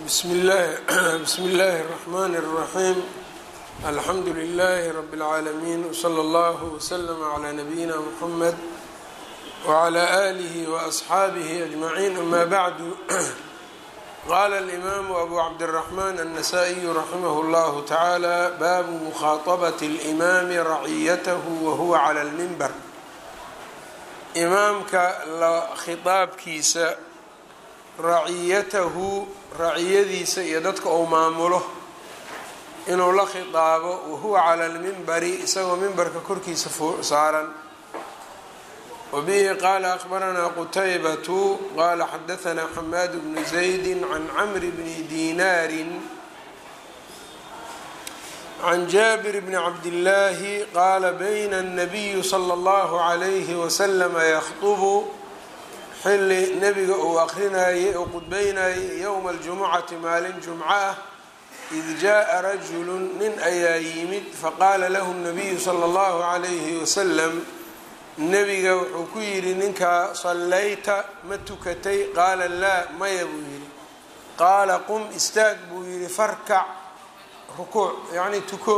bsm اllahi bsmi اllahi الرحmn الرaحيم alxamdu لlh رb العaalمين وslى اllه وslm عlى نbyina mحmed وعlى آlih وأصxaabih أجمعين ama bعd qala الإmam أbu cabdالرحmn النsائي raximh اllah taعalى bab mkhaaطbaة الإmam raciyth whuwa عlى الmnbr imaamka khiطaabkiisa raciyatahu raciyadiisa iyo dadka uu maamulo inuu la khiطaabo wahuwa cala lmimbari isagoo mimbarka korkiisa saaran wabihi qaala akhbaranaa qutaybatu qaala xadahanaa xamaad bnu zaydi can camri bni dinaari can jaabir bni cabdillaahi qaala bayna الnabiyu slى اllahu عalayhi waslama yakطbu xilli nebiga uu akrinayay oo qudbeynayay yowma aljumucati maalin jumco ah id jaa rajulu nin ayaa yimid faqaala lahu nabiyu sala allahu calayhi wasalam nebiga wuxuu ku yidhi ninkaa sallayta ma tukatay qaala laa maya buu yidhi qaala qum istaag buu yidhi farkac rukuuc yacni tuko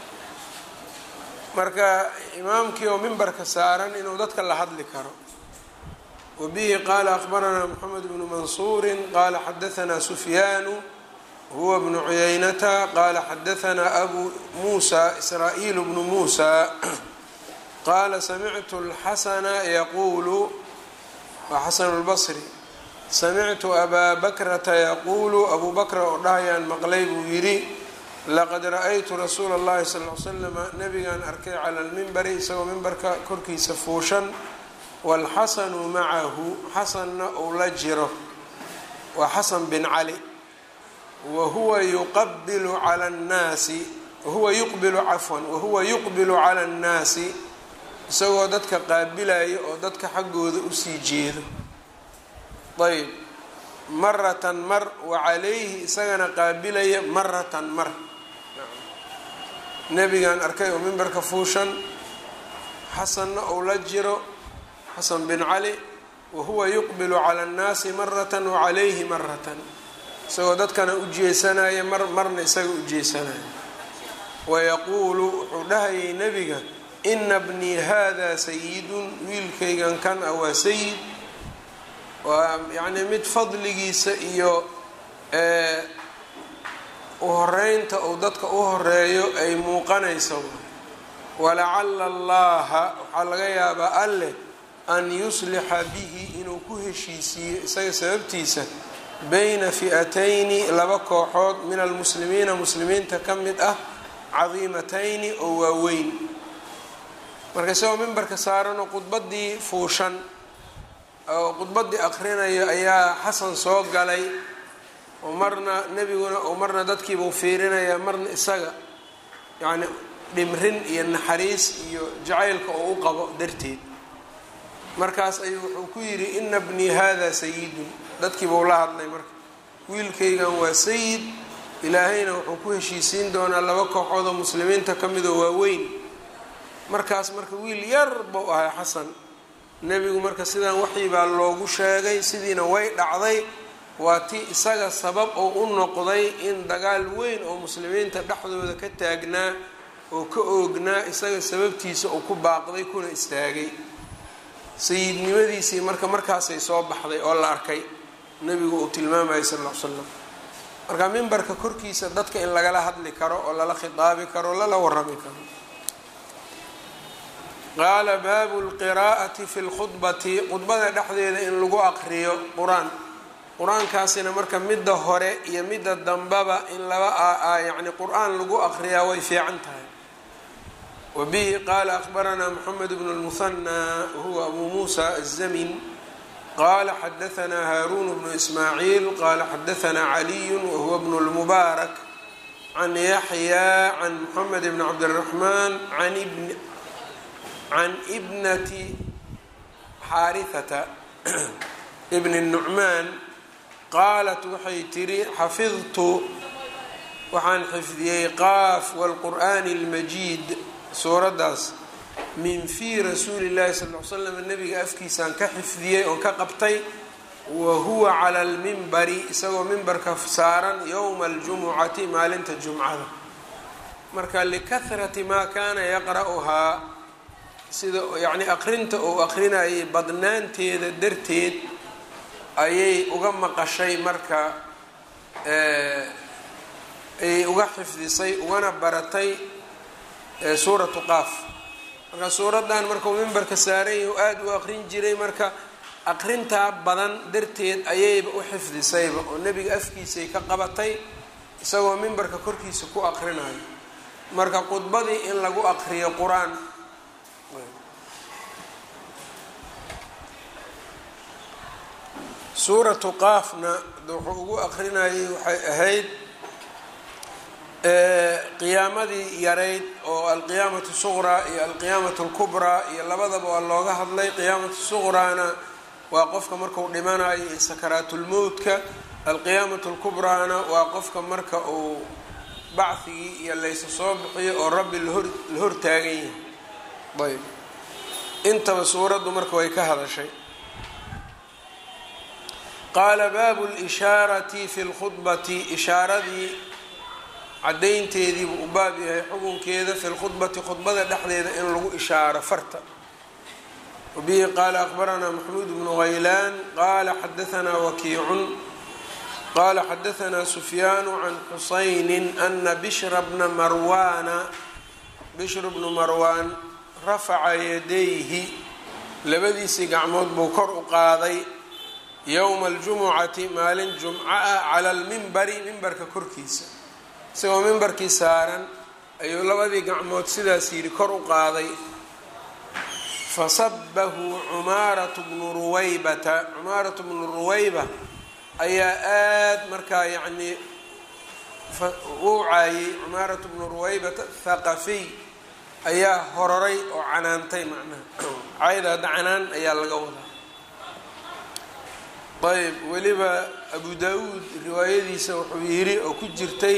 marka imaamkii oo mimbarka saaran inuu dadka la hadli karo wbihi qaala akhbaranaa mxamed bnu mansuuri qaala xadahanaa sufyaanu huwa bnu cuyaynata qaala xadahanaa abu muusa israa'iil bnu muusa qaala samictu اlxasana yaquulu waa xasanu lbasri samictu abaa bakrata yaquulu abuu bakra oo dhahayaan maqlay buu yidhi laqad ra-aytu rasuula اllahi sal l slama nabigaan arkay cala lmimbari isagoo mimbarka korkiisa fuushan wاlxasanu macahu xasanna uu la jiro waa xasan bin cali wahuwa yuqabilu cala اnnaasi wahuwa yuqbilu cafwan wahuwa yuqbilu cala اnnaasi isagoo dadka qaabilaya oo dadka xaggooda usii jeedo ayb maratan mar wa calayhi isagana qaabilaya maratan mar nebigaan arkay oo mimbarka fuushan xasanna uu la jiro xasan bin cali wahuwa yuqbilu cala annaasi maratan wacalayhi maratan isagoo dadkana u jeesanaya mar marna isaga u jeesanaya wayaquulu wuxuu dhahayay nebiga ina bnii hada sayidun wiilkaygan kan ah waa sayid waa yacnii mid fadligiisa iyo u horeynta uu dadka u horeeyo ay muuqanaysa walacala allaha waxaa laga yaabaa alleh an yuslixa bihi inuu ku heshiisiiyo isaga sababtiisa bayna fi'atayni laba kooxood min almuslimiina muslimiinta ka mid ah cadiimatayni oo waaweyn marka isagoo mimbarka saaranoo khudbaddii fuushan oo khudbaddii akhrinayo ayaa xasan soo galay oo marna nebiguna oo marna dadkiibuu fiirinayaa marna isaga yacni dhimrin iyo naxariis iyo jacaylka oo u qabo darteed markaas ayuu wuxuu ku yidhi ina bnii hada sayidun dadkiibuu la hadlay marka wiilkaygan waa sayid ilaahayna wuxuu ku heshiisiin doonaa laba kooxood oo muslimiinta ka midoo waaweyn markaas marka wiil yar buu ahay xasan nebigu marka sidaan waxii baa loogu sheegay sidiina way dhacday waa ti isaga sabab oo u noqday in dagaal weyn oo muslimiinta dhexdooda ka taagnaa oo ka oognaa isaga sababtiisa uu ku baaqday kuna istaagay sayidnimadiisii marka markaasay soo baxday oo la arkay nebigu uu tilmaamayay sal ll ly slam marka mimbarka korkiisa dadka in lagala hadli karo oo lala khitaabi karo o lala warami karo qaala baabu lqiraa'ati fi lkhudbati khudbada dhexdeeda in lagu aqriyo qur-aan qur-aankaasina marka midda hore iyo midda dambaba in laba yacni qur-aan lagu aqriyaa way fiican tahay wbihi qaala akhbaranaa mxamed bn اlmuhanى wahuwa abu musa aلzamin qala xadahanaa haaruun bnu ismaaciil qala xadahanaa caliyu wahuwa bnu اlmubaarak can yaxya can mxamed bn cabdالraxman can ibnati xaarihata bni nucmaan qaalat waxay tiri xafidtu waxaan xifdiyey qaaf wاlqur'ani اlmajiid suuraddaas min fii rasuuli llahi sal l slam nabiga afkiisaan ka xifdiyey oon ka qabtay wa huwa cala almimbari isagoo mimbarka saaran yowma aljumucati maalinta jumcada marka likahrati maa kaana yaqra'uhaa sida yacni aqrinta uu aqrinayay badnaanteeda darteed ayay uga maqashay marka ayay uga xifdisay ugana baratay suuratu qaaf marka suuraddan markuu mimbarka saaran yahi aada u aqrin jiray marka aqrintaa badan darteed ayayba u xifdisayba oo nebiga afkiisay ka qabatay isagoo mimbarka korkiisa ku aqrinayo marka khudbadii in lagu aqriyo qur-aan suuratu qaafna wuxuu ugu aqrinayay waxay ahayd qiyaamadii yarayd oo alqiyaamatu suqraa iyo alqiyaamatu lkubraa iyo labadaba waa looga hadlay qiyaamatu suqraana waa qofka marku dhimanayo iyo sakaraatulmowtka alqiyaamatu lkubraana waa qofka marka uu bacdigii iyo laysa soo bixiyo oo rabbi lahor la hortaagan yahay ayb intaba suuraddu marka way ka hadashay qaala baabu lishaarati fi lkhudbati ishaaradii caddaynteediibuu u baab yahay xukunkeeda fi lkhudbati khudbada dhexdeeda in lagu ishaaro farta wabihi qaala akbaranaa maxmuud bnu haylaan qaala xadaanaa wakiicun qaala xadaanaa sufyaanu can xusayni ana bishra bna marwaana bishru bnu marwaan rafaca yadayhi labadiisii gacmood buu kor u qaaday yowma aljumucati maalin jumco ah cala almimbari mimbarka korkiisa isagoo mimbarkii saaran ayuu labadii gacmood sidaas yidhi kor u qaaday fasabahu cumaaratu bnu ruwaybata cumaaratu bnu ruwayba ayaa aada markaa yacnii uu caayay cumaaratu bnu ruwaybata thaqafiy ayaa hororay oo canaantay macnaha cayda hadda canaan ayaa laga wadaa ayb weliba abu daa-uud riwaayadiisa wuxuu yidhi oo ku jirtay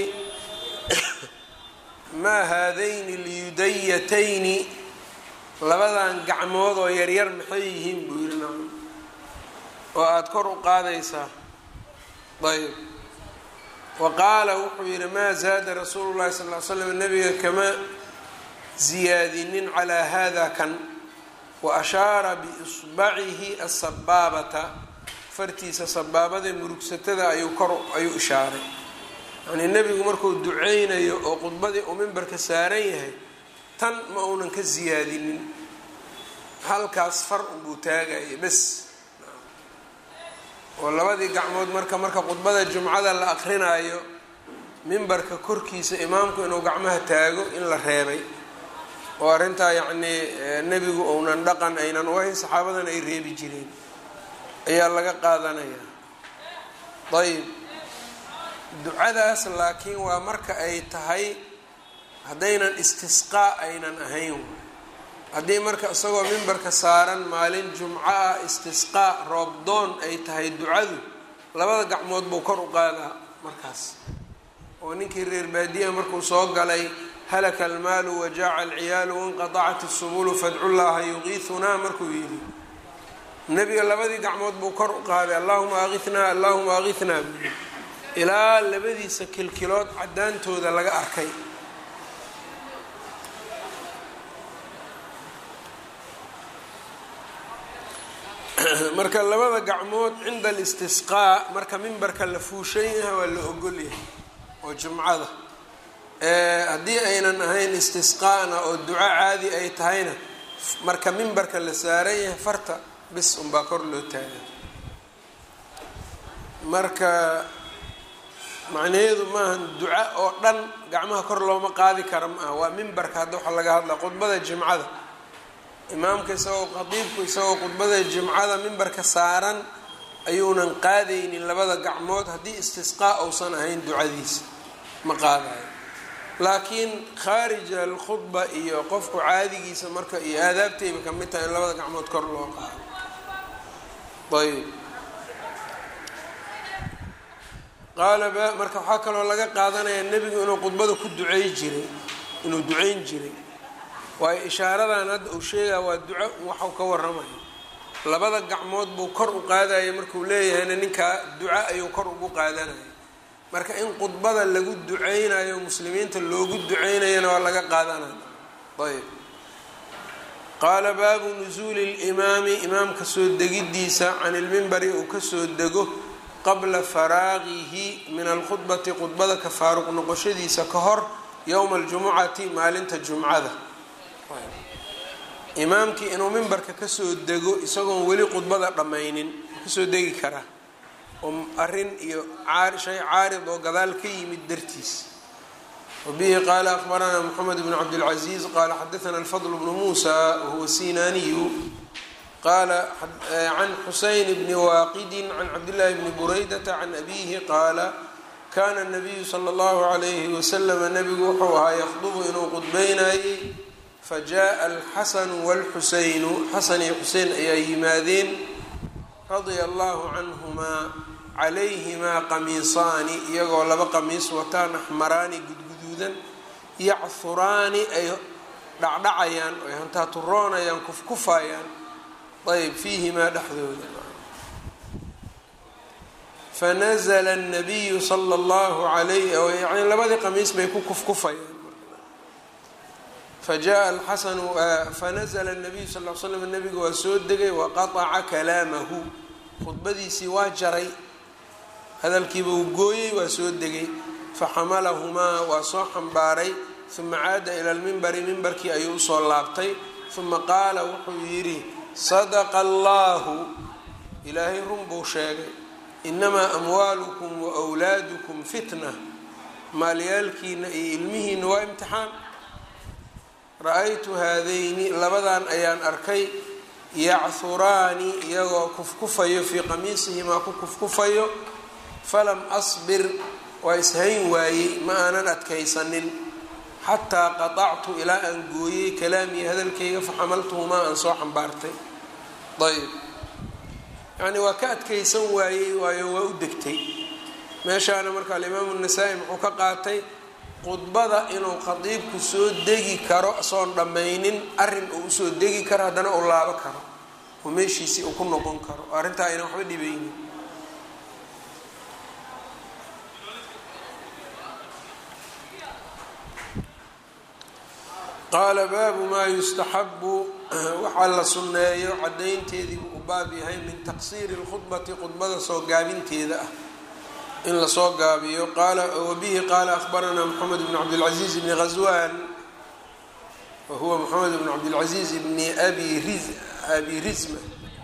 maa haadayni lyudayatayni labadan gacmood oo yaryar maxay yihiin buu yidhi nacam oo aada kor u qaadaysaa ayb wa qaala wuxuu yidhi maa zaada rasuulu llahi sal ly slam nabiga kama ziyaadinin calaa hada kan wa ashaara biisbacihi asabaabata fartiisa sabaabada murugsatada ayuu kor ayuu ishaaray yacnii nebigu markuu duceynayo oo khudbadii uu mimbarka saaran yahay tan ma uunan ka siyaadinin halkaas far unbuu taagaya bes oo labadii gacmood marka marka khudbada jumcada la akrinaayo mimbarka korkiisa imaamku inuu gacmaha taago in la reebay oo arrintaa yacnii nebigu uunan dhaqan aynan u ahayn saxaabadan ay reebi jireen ayaa laga qaadanayaa ayb ducadaas laakiin waa marka ay tahay haddaynan istisqaa aynan ahayn haddii marka isagoo mimbarka saaran maalin jumco ah istisqaa roobdoon ay tahay ducadu labada gacmood buu kor u qaadaa markaas oo ninkii reer baadiyaha markuu soo galay halaka almaalu wajaaca alciyaalu wanqadacat isubulu fadcu llaha yuqiisunaa markuu yidhi nebiga labadii gacmood buu kor u qaaday allahuma aqihnaa allahuma aqihnaa buu ilaa labadiisa kilkilood caddaantooda laga arkay marka labada gacmood cinda alistisqaa marka mimbarka la fuushan yahay waa la ogol yahay oo jumcada haddii aynan ahayn istisqaana oo duco caadi ay tahayna marka mimbarka la saaran yahay farta bis unbaa kor loo taagay marka macnaheedu maaha duca oo dhan gacmaha kor looma qaadi kara ma aha waa mimbarka hadda waxaa laga hadlaa khudbada jimcada imaamka isagoo khadiibku isagoo khudbada jimcada mimbarka saaran ayuunan qaadaynin labada gacmood haddii istisqaa uusan ahayn ducadiisa ma qaadayo laakiin khaarija alkhudba iyo qofku caadigiisa marka iyo aadaabtayba ka mid tahay in labada gacmood kor loo qaado ayb qaala ba marka waxaa kaloo laga qaadanayaa nebigu inuu khudbada ku ducey jiray inuu duceyn jiray waayo ishaaradan hadda uu sheegaya waa duco waxau ka waramayo labada gacmood buu kor u qaadaya markuu leeyahayna ninkaa duca ayuu kor ugu qaadanaya marka in khudbada lagu duceynayo muslimiinta loogu duceynayana waa laga qaadanaya ayb qaala baabu nusuuli limaami imaamka soo degidiisa can ilmimbari uu kasoo dego qabla faraaqihi min alkhudbati khudbada ka faaruq noqoshadiisa ka hor yowma aljumucati maalinta jumcada imaamkii inuu mimbarka kasoo dego isagoon weli khudbada dhammaynin kasoo degi karaa oo arrin iyo shay caarid oo gadaal ka yimid dartiis wabihi qaala akhbaranaa moxamed bn cabdilcaziiz qaala xadaana alfadl bnu muusa wahuwa sinaaniyu qaala can xuseyn bni waaqidin can cabdillaahi bni buraydata can abiihi qaala kana nabiyu sala allahu calayhi wasalama nabigu wuxuu ahaa yakhdubu inuu qudbeynayey fajaءa alxasanu wاlxuseynu xasan iyo xusein ayaa yimaadeen radia allahu canhumaa calayhimaa qamiisaani iyagoo laba qamiis wataan axmaraani gudguduudan yachuraani ay dhacdhacayaan ay hantaaturoonayaan kufkufayaan ayb fiihimaa dhexdooda fanazla الnabiyu sala اllahu alayh yani labadii qamiis bay ku kufkufayaan fajaءa alxasanu fanazla الnabiyu sal l slam nabiga waa soo degay waqaطca kalaamahu khudbadiisii waa jaray hadalkiiba uu gooyey waa soo degay faxamalahumaa waa soo xambaaray uma caada ila lmimbari mimbarkii ayuu usoo laabtay uma qaala wuxuu yidhi sadaqa allahu ilaahay run buu sheegay inamaa amwaalukum waawlaadukum fitna maalyaalkiina iyo ilmihiina waa imtixaan ra-aytu haadayni labadan ayaan arkay yachuraani iyagoo kufkufayo fii qamiisihimaa ku kufkufayo falam asbir waa ishayn waayey ma aanan adkaysanin xataa qaطactu ilaa aan gooyey kalaamii hadalkayga faxamaltuhumaa aan soo xambaartay ayb yacni waa ka adkaysan waayey waayo waa u degtay meeshaana marka alimaamu nasaa-i muxuu ka qaatay khudbada inuu khadiibku soo degi karo soon dhammaynin arrin uu usoo degi karo haddana uu laabo karo oo meeshiisii uu ku noqon karo oo arrintaa aynan waxba dhibaynin qaala baabu maa yustaxabu waxaa la sunneeyo caddaynteedii uu baab yahay min taqsiiri lkhudbati khudbada soo gaabinteeda ah in lasoo gaabiyo wabihi qaala ahbaranaa moxamed bn cabdilcaziiz bni ghaswan wa huwa moxamed bn cabdilcaziiz bni abi rizma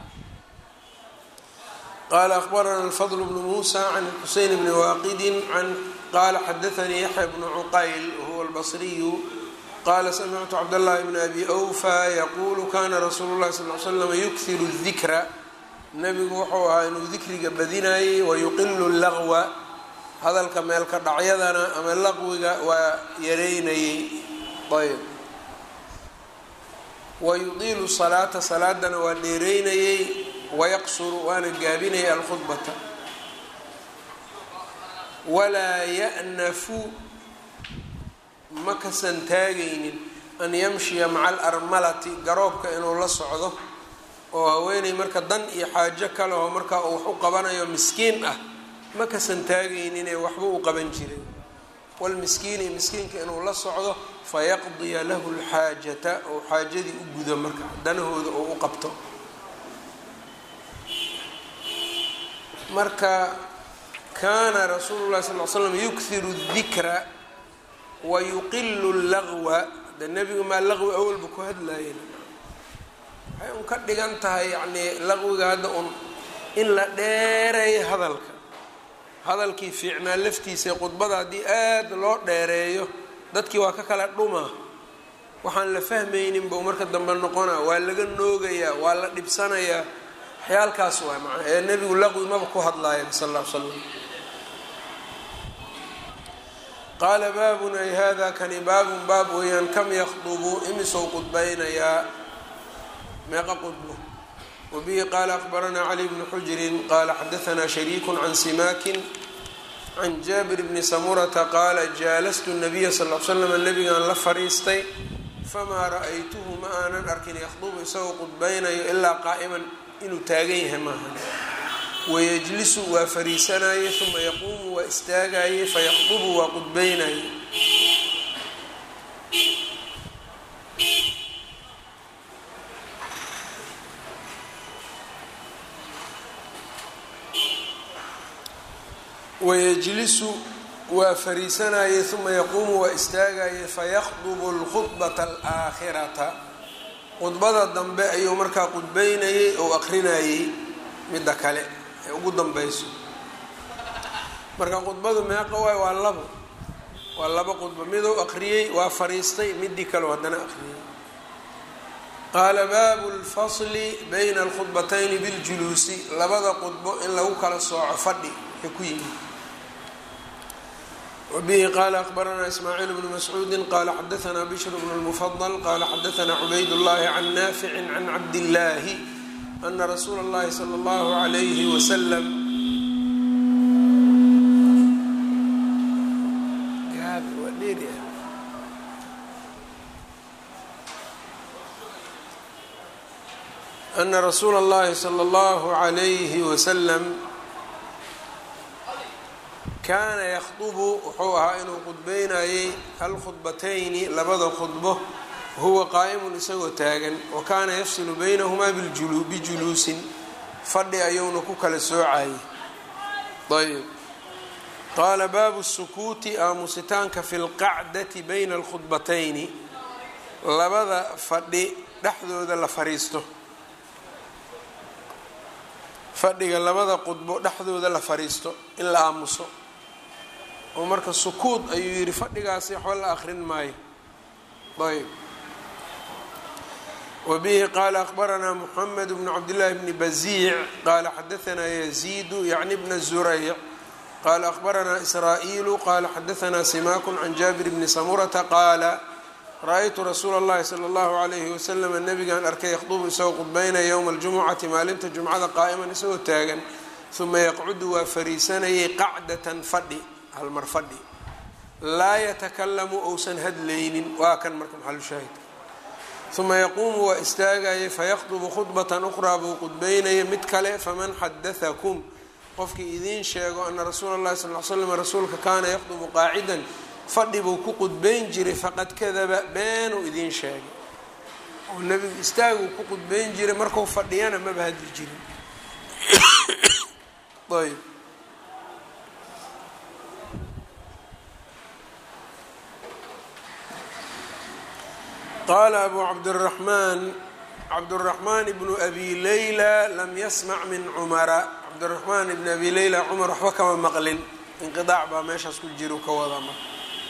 qaala ahbarana alfadl bnu muusa can xuseyn bni waaqidin qaala xadaanii yaxya bnu cuqayl wahuwa albasriyu qala samictu cabdاllahi bn abi awfa yaqulu kana rasuulu llahi sal l slam yukhiru dikra nabigu wuxuu ahaa inuu dikriga badinayey wayuqilu laqwa hadalka meelka dhacyadana ama laqwiga waa yareynayey ayb wayudiilu salaata salaadana waa dheereynayey wayaqsuru waana gaabinayay alkhudbata walaa ya'nafu ma kasan taagaynin an yamshiya maca alarmalati garoobka inuu la socdo oo haweeney marka dan iyo xaajo kale oo markaa uu wax u qabanayo miskiin ah ma kasan taagayninee waxba u qaban jiray walmiskiini miskiinka inuu la socdo fayaqdiya lahu lxaajata oo xaajadii u gudo marka danahooda oo u qabto marka kaana rasuulu llahi sal l slam yukhiru dikra wayuqilu lagwa de nebigu maa laqwi awalba ku hadlaayeen waxay un ka dhigan tahay yacnii laqwiga hadda un in la dheereeyo hadalka hadalkii fiicnaa laftiisa khudbada haddii aada loo dheereeyo dadkii waa ka kala dhumaa waxaan la fahmaynin buu marka dambe noqonaa waa laga noogayaa waa la dhibsanayaa waxyaalkaas waa macna ee nebigu laqwi maba ku hadlaaya sal alla l slam qaala baabun ay hada kani baabun baab weeyaan kam yakdubu imisou qudbaynayaa meeqa qudbo wabihi qaala akbaranaa cali bnu xujrin qaala xadaanaa shariiku can simaakin can jaabir bni samurata qaala jaalastu nabiya sal l slam nabigaan la fariistay famaa ra-aytuhu ma aanan arkin yakhdubu isagoo qudbaynayo ilaa qaa'iman inuu taagan yahay maahan wayajlisu waa fariisanayey uma yaquumu waa istaagayey fayaqdubu waa qudbeynayey wayajlisu waa fariisanayey uma yaquumu waa istaagayey fayaqdubu lkhudbata alaakhirata khudbada dambe ayuu markaa qudbeynayey oo aqrinayey midda kale ee ugu danbeyso marka khudbadu meeqa waay waa labo waa laba khudbo miduu aqriyey waa fariistay midii kaleo haddana aqriyey qaala baabu lfasli bayna alkhudbatayni biljuluusi labada khudbo in lagu kala sooco fadhi ee ku yimid wbihi qala akbaranaa ismaaciil bnu mascuudi qala xadaanaa bishr bnu lmufadl qala xadaanaa cubayd llahi can naafici can cabdillaahi ana rasuula اllahi salى اllahu عalayhi wasalam ana rasuula اllahi salى اllahu عalayhi wasalam kaana yakdubu wuxuu ahaa inuu qudbeynayey alkhudbatayni labada khudbo huwa qaa'imun isagoo taagan wa kaana yafsilu baynahumaa bijuluusin fadhi ayuuna ku kala soocayay ayb qaala baabu sukuuti aamusitaanka fi lqacdati bayna alkhudbatayni labada fadhi dhexdooda la fariisto fadhiga labada khudbo dhexdooda la fariisto in la aamuso oo marka sukuud ayuu yidhi fadhigaasi waxba la akrin maayo ayb wabihi qaala akbaranaa moxamed bnu cabdillaahi bni baziic qaala xadaanaa yaziidu yacni bna zurayc qaala akbaranaa israa'iilu qaala xadaanaa simaakun can jaabir bni samurata qaala ra-aytu rasuula اllahi salى اllahu alayhi wasalam nabigaan arkay yakhdubu isagoo qudbeynaya yowma aljumucati maalinta jumcada qaa'iman isagoo taagan uma yaqcudu waa fariisanayay qacdatan fadhi halmar fadhi laa yatakalamu ousan hadlaynin waa kan marka maxalushaahidka uma yaquumu waa istaagayay fayaqdubu khudbatan ukhraa buu qudbeynaya mid kale faman xadaakum qofkii idiin sheego ana rasuula اllahi sal l slam rasuulka kaana yaqdubu qaacidan fadhi buu ku qudbeyn jiray faqad kadaba beenuu idiin sheegay oo nebigu istaaguu ku qudbeyn jiray marku fadhiyana maba hadli jirin ayb qaala abu cabdiraxmaan cabduraxmaan ibnu abi leyla lam yasmac min cumara cabdiraxmaan ibnu abi leyla cumar waxba kama maqlin inqidaac baa meeshaas ku jira ka wadaa marka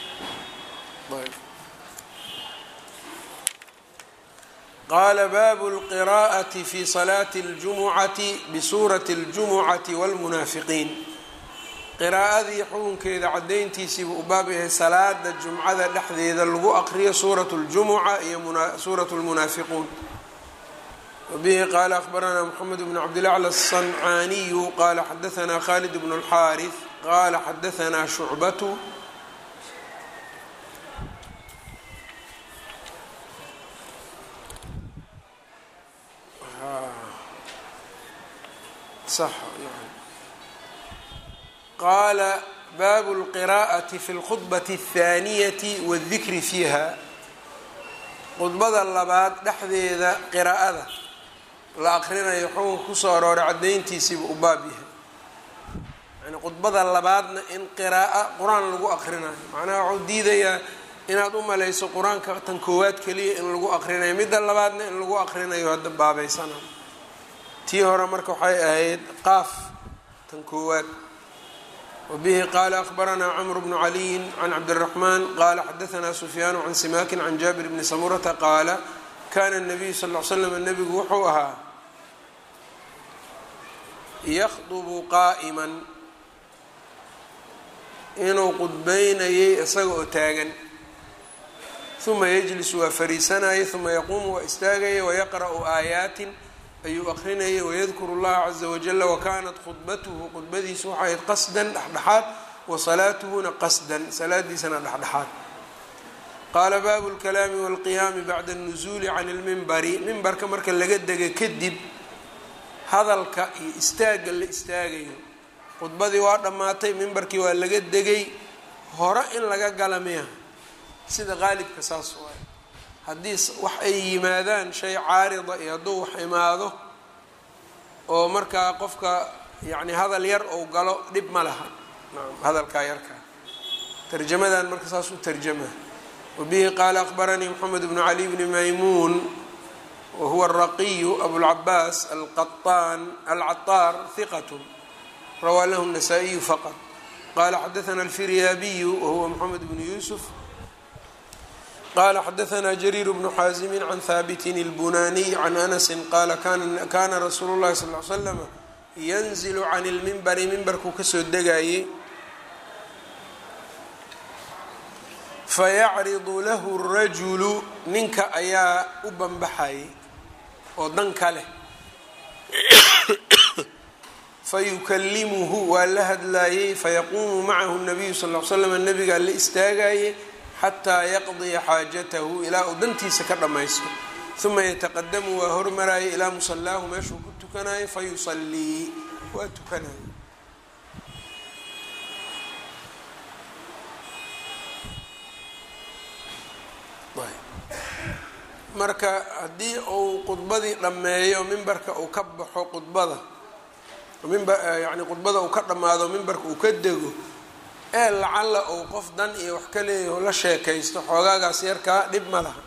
qaala baabu lqiraa'ati fi salaati اljumucati bisuurati اljumucati wاlmunaafiqiin qiraa'adii xukunkeeda cadayntiisiibuu u baab yahay salaada jumcada dhexdeeda lagu aqriyo suurat اljumuca iyo suurat lmunaafiquun wabihi qaala akbaranaa moxamed bn cabdilacla aلصancaaniyu qaala xadaanaa khalid bn اlxaariث qaala xadaanaa shucbatu qaala baabu اlqiraa'ati fi اlkhudbati الthaaniyati wاldikri fiiha khudbada labaad dhexdeeda qiraa'ada la aqrinayo xukunka kusoo arooray cadayntiisiiba u baab yahay yani khudbada labaadna in qiraa'o qur-aan lagu aqrinayo macnaha waxuu diidayaa inaad u malayso qur-aanka tan koowaad keliya in lagu aqrinayo midda labaadna in lagu aqrinayo hadda baabeysana tii hore marka waxay ahayd qaaf tan koowaad wabihi qaala akbaranaa cmr bnu caliyin can cabdiraxmaan qaala xadaanaa sufyaanu can simaakin can jaabir bni samurata qaala kana nabiyu sal l slam nebigu wuxuu ahaa yakhdubu qaa'iman inuu qudbeynayay isaga oo taagan uma yajlisu waa fariisanayay uma yaquumu waa istaagaya wayaqra'u aayaatin ayuu aqrinayay wayadkuru اllaha caza wajala wakanat khudbatuhu khudbadiisu waxay ahayd qasdan dhexdhexaad wa salaatuhuna qasdan salaadiisana dhexdhexaad qaala baabu اlkalaami wاlqiyaami bacda اnuzuuli can اlmimbari mimbarka marka laga dega kadib hadalka iyo istaagga la istaagayo khudbadii waa dhammaatay mimbarkii waa laga degay hore in laga gala miya sida qaalibka saas waay haddii wax ay yimaadaan shay caarida iyo hadduu wax imaado oo markaa qofka yacni hadal yar ou galo dhib ma laha nacam hadalkaa yarkaa tarjamadan marka saas u tarjama wabihi qaala akbaranii moxamed bnu cali bni maymuun wahuwa araqiyu abulcabaas alqaطaan alcaطaar hiqat rawaa lahu الnasaa-iyu faqط qala xadaثna alfiryaabiyu wahuwa moxamed bnu yuusuf qala xadaثna jariir bnu xaazimi can haabitin اlbunaniy can anasi qaala kana rasuulu اllahi sal ly slama yanzilu can اlmimbari mimbarkuu kasoo degayey fayacridu lahu rajulu ninka ayaa u banbaxayay oo dan ka leh fayukalimuhu waa la hadlaayey fayaquumu macahu nabiyu sal l slam nabigaa la istaagayey xataa yaqdiya xaajatahu ilaa uu dantiisa ka dhammaysto uma yataqadamu waa hormarayay ilaa musalaahu meeshuu ku tukanayo fayusallii waa tukanayo marka haddii uu khudbadii dhammeeyo mimbarka uu ka baxo khudbada mimba yacni khudbada uu ka dhammaado mimbarka uu ka dego ee lacalla uu qof dan iyo wax ka leeyaho la sheekaysto xoogaagaas yarkaa dhib ma laha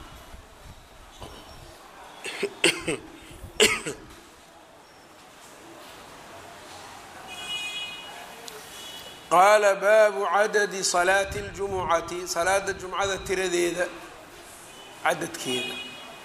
qaala baabu cadadi salaati اljumucati salaada jumcada tiradeeda cadadkeeda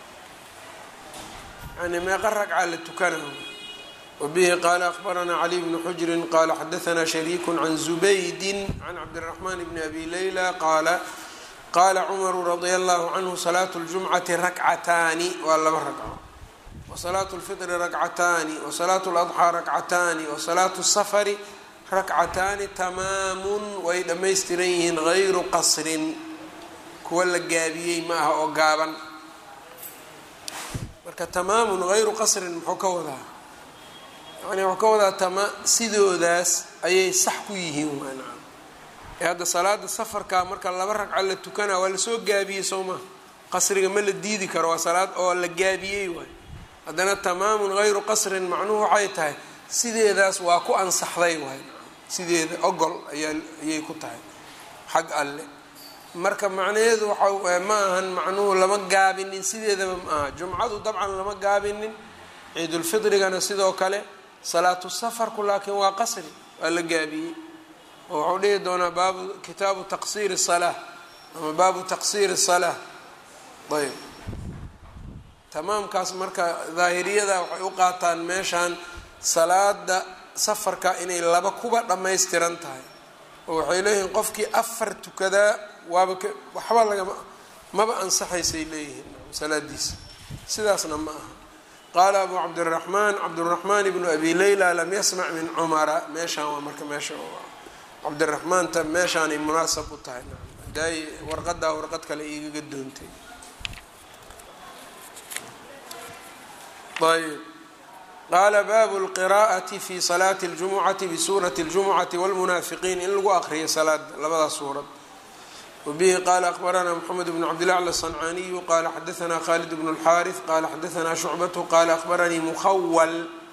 yani meeqa ragca la tukanayo wabihi qaala akbaranaa cali bnu xujrin qaala xadaanaa shariiku can zubaydin can cabdiraxmaan bni abi leyla qaala qaala cumaru radia allahu canhu salaatu ljumcati rakcataani waa laba ragco wasalaatu lfitri rakcataani wasalaatu ladxaa rakcataani wasalaatu safari rakcataani tamaamun way dhammaystiran yihiin gayru qasrin kuwa la gaabiyey ma aha oo gaaban marka tamaamun hayru qasrin muxuu ka wadaa yani wuxuu ka wadaa tama sidoodaas ayay sax ku yihiin waanaa ee hadda salaada safarka marka laba ragca la tukanaa waa lasoo gaabiyey soo maha qasriga ma la diidi karo waa salaad oo la gaabiyey waay haddana tamaamun hayru qasrin macnuhu waxay tahay sideedaas waa ku ansaxday waay sideeda ogol ayaa ayay ku tahay xag alle marka macnaheedu waxa ma ahan macnuhu lama gaabinin sideedaba ma aha jumcadu dabcan lama gaabinin ciidulfitrigana sidoo kale salaatu safarku laakiin waa qasri waa la gaabiyey oo waxuu dhihi doonaa baabu kitaabu taqsiiri salaa ama baabu taqsiiri salaa ayb tamaamkaas marka daahiriyada waxay u qaataan meeshan salaada safarka inay laba kuba dhammaystiran tahay oo waxay leeyihiin qofkii afar tukadaa waaba k waxba lagama maba ansaxaysay leeyihiin salaadiisa sidaasna ma aha qaala abu cabdiraxmaan cabdiraxmaan ibnu abi leyla lam yasmac min cumara meeshaan waa marka meesha cabdiraxmaanta meeshaanay munaasab u tahay daay warqadaa warqad kale igaga doontay ayb qaala baabu lqiraa'ati fi salaati اljumucati bisuurati اljumucati wاlmunaafiqiin in lagu aqriyo salaada labadaas suurad wbihi qala akbaranaa mxamed bn cabdilacla aلصancaniyu qala xadaanaa khalid bn اlxaariث qala xadaanaa shucbatu qala akbaranii mukhawal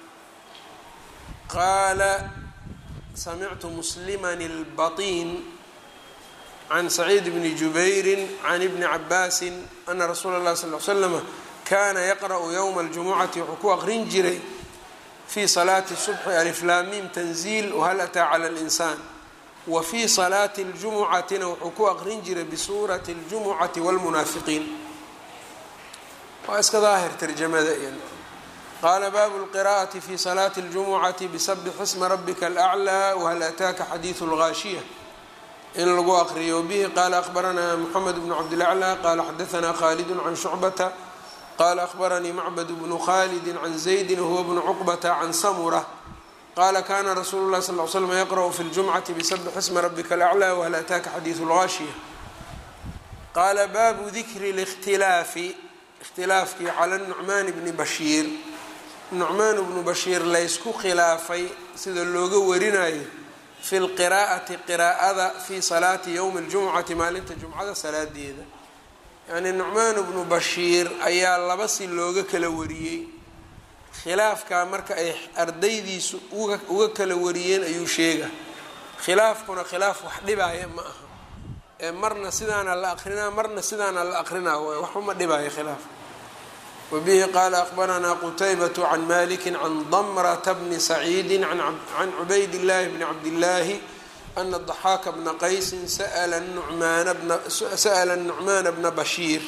qaala samictu musliman اlbaطin can saciid bni jubayri can ibni cabaasi ana rasuula اlahi sal l slama kana yaqra'u ywma اljumucati wuxuu ku aqrin jiray fi salaati subxi aliflaamim tanziil whal ataa clى اlinsaan wa fii salaati اljumucatina wuxuu ku aqrin jiray bisuurati اljumucati wاlmunaafiqiin waa iska daahir tarjamada iyan qaala baabu lqira'ati fi salaati اljumucati bisabix isma rabika alأclى whal ataaka xadiidu اlgaashiya in lagu aqriyo bihi qaala akbaranaa mxamed bnu cabdilaclى qaala xadaanaa khalidu can shucbata qala akbaranii macbad bnu khalidi can zaydi wahuwa bnu cuqbata can samura qala kana rasuulu lahi sal l slm yaqra'u fi ljumcati bisabix isma rabika alaclى whal ataaka xadiidu lgaashiya qaala baabu dikri اlاkhtilaafi ikhtilaafkii cala nucmaan bni bashiir nucmaan bnu bashiir laysku khilaafay sida looga warinayo fi lqiraa'ati qiraa'ada fii salaati yowmi اljumcati maalinta jumcada salaadeeda yacnii nucmaan bnu bashiir ayaa laba si looga kala wariyey khilaafkaa marka ay ardaydiisu uga kala wariyeen ayuu sheega khilaafkuna khilaaf wax dhibaaya ma aha ee marna sidaana la aqrinaa marna sidaana la aqrinaa waay waxuma dhibaayo khilaafka wabihi qaala aqbaranaa qutaybatu can maliki can damrata bni saciidi can cubayd llaahi bni cabdillaahi ana daxaaka bna qaysin sa'la nucmaana bna bashiir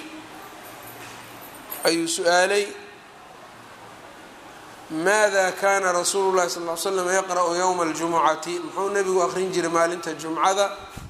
ayuu su-aalay maada kana rasuulu llahi sal l slam yaqra'u yowma aljumucati muxuu nabigu aqrin jiray maalinta jumcada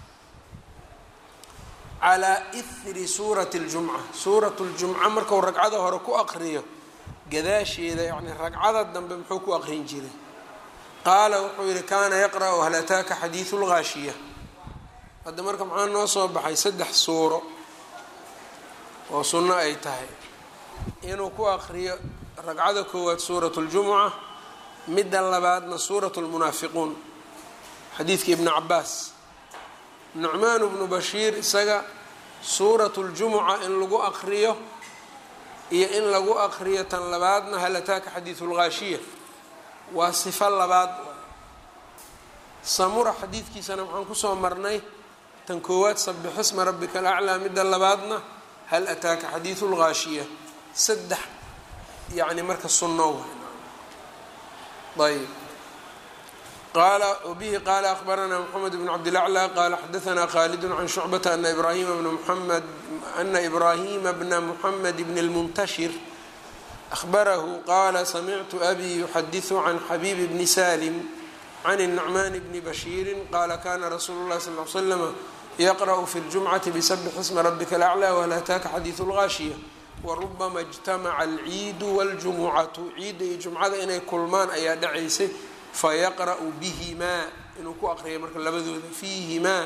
calaa ihri suurati ljumca suuratu ljumca marku ragcada hore ku aqriyo gadaasheeda yani ragcada dambe muxuu ku aqrin jiray qaala wuxuu yihi kaana yaqra'u hal ataaka xadiidu lgaashiya hadda marka maxaa noo soo baxay saddex suuro oo sunno ay tahay inuu ku aqriyo ragcada koowaad suuratu ljumuca midda labaadna suuratu lmunaafiquun xadiidka ibnu cabaas nucmaan bnu bashiir isaga suuratu ljumuca in lagu aqriyo iyo in lagu aqriyo tan labaadna hal ataaka xadiidu lgaashiya waa sifo labaad samura xadiidkiisana waxaan kusoo marnay tan koowaad sabixisma rabbika alaclaa midda labaadna hal ataaka xadiidu lgaashiya saddex yani marka sunno ayb qaala wbihi qaala akbaranaa mxamed bn cabdilaclى qaala xadaanaa khaalid can shucbata ana ibrahima bna muxamed ana ibraahima bna muxamed bn اlmuntashir ahbarahu qaala samictu abi yuxadiثu can xabiib bni salim can الnucman bni bashiiri qaala kana rasuulu اlahi sal l slama yaqrأu fi اljumcati bsbx isma rabika alaclى whal ataaka xadiiثu اlgaashiya warubama اjtamaca alciidu waاljumucatu ciidda iyo jumcada inay kulmaan ayaa dhacaysay fayaqra'u bihimaa inuu ku aqriya marka labadooda fiihimaa